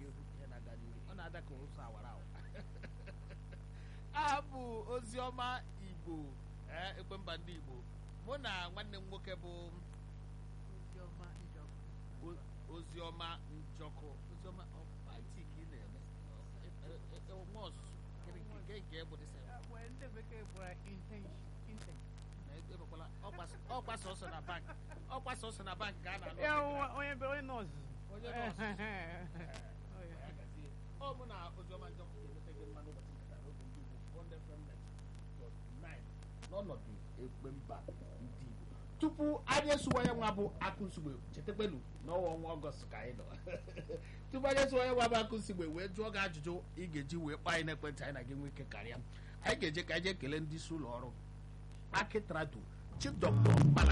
n'ihu ihe na-aga n'ihu ọ na-ada ka ụsọ awara awa abụ oziọma igbo ee ekwe mba ndị igbo mụ na nwanne m nwoke bụ Oziọma Njọkụ. o- oziọma njọkụ oziọma ọpaiti ka ị na-eme nwa ọzụzụ nke nke nke bụ dịsa Ah, well, ndị bekee kpọrọ intention. Intention. ebekwala ọkwa sọsọ na bank ọkwa sọsọ na bank ka a na-alụ Ya, onye- onye be- onye nọọsụ. Onye nọọsụ. Oh, yeah. ọ mụ na oziọma njọkụ ga-enweta gị mmanụ ụbọchị nkata n'oge ndị igbo Bond FM 99 n'ọnọdụ ekpe mba ndị igbo tupu anyị esuwa ya nwa bụ akụ nsugbe chetakpenu n'ọnwa ọnwa ọgọst ka anyị nọ tupu anyị esuwa ya nwa bụ akụ nsugbe wee jụọ gị ajụjụ ị ga-eji wee kpọọ anyị n'ekwentị anyị na gị nwee ike karịa anyị ga-eje ka anyị jee kelee ndị isi ụlọ ọrụ akịtrado chief dọkịta mkpala